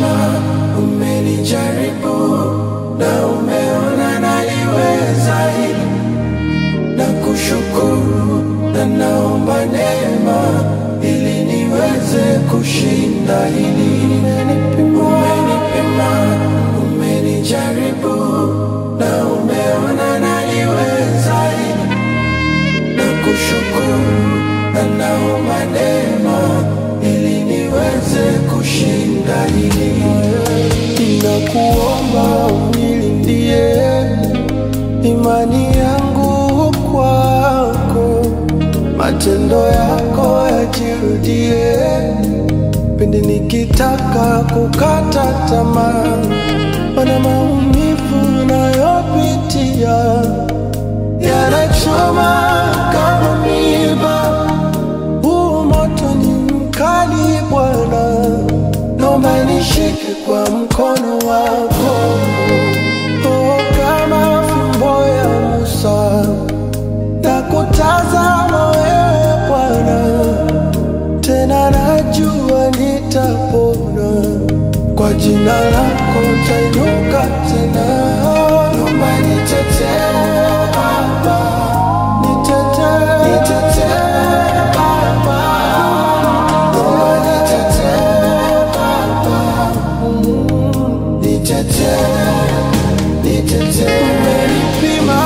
umenipima, umenijaribu na umeona naliweza hili na kushukuru na naomba neema ili niweze kushinda hili. Umenipima, umenijaribu na umeona naliweza hili na kushukuru na naomba neema ili niweze kushinda hili. Ninakuomba unilindie imani yangu kwako, matendo yako yajirudie pindi nikitaka kukata tamaa, mana maumivu nayopitia yanachoma kama miba. Huu moto ni mkali Bwana, naomba nishike kwa mkono wako oh, kama fimbo ya Musa na kutazama wewe Bwana, tena najua nitapona kwa jina lako tainuka tena. Naomba nitetee Baba, nitetee, nitetee Baba, naomba nitetee Baba, Mm, nitetee, nitetee. Umenipima,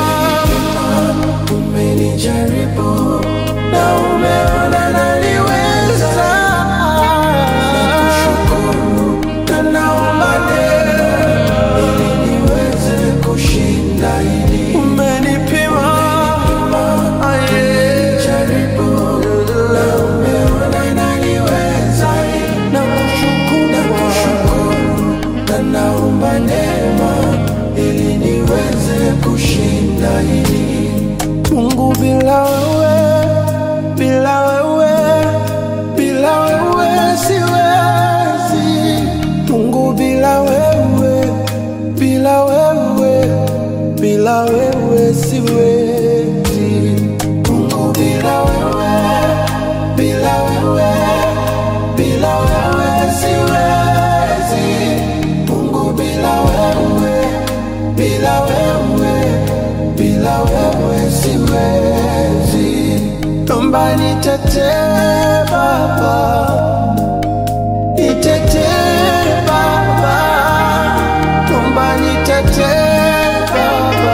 umenijaribu na umeona naliweza. Nakushukuru na naomba neema ili niweze kushinda hili. Umenipima, umenijaribu na umeona naliweza hili. Nakushukuru, nakushukuru na naomba neema ili niweze kushinda hili. Mungu bila wewe, bila wewe, bila wewe siwezi. Mungu bila wewe, bila wewe, bila wewe siwezi. Mungu bila wewe, bila wewe, bila wewe siwezi. Mungu bila wewe, bila wewe, bila wewe siwezi. Naomba nitetee Baba, nitetee Baba, naomba nitetee Baba,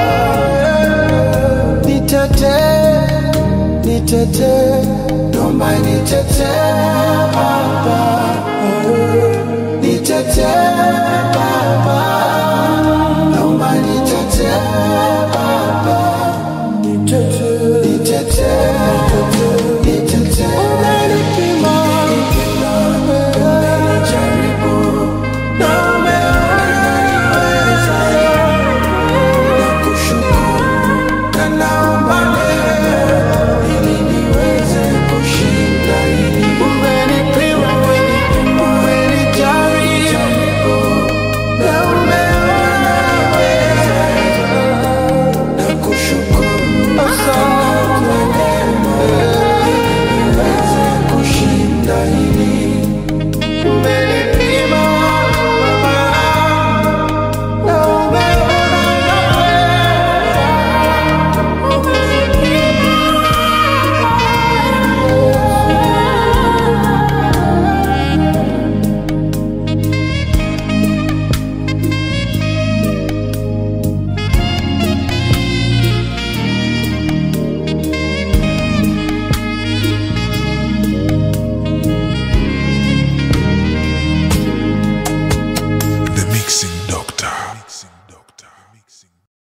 nitetee, nitetee, naomba nitetee Baba.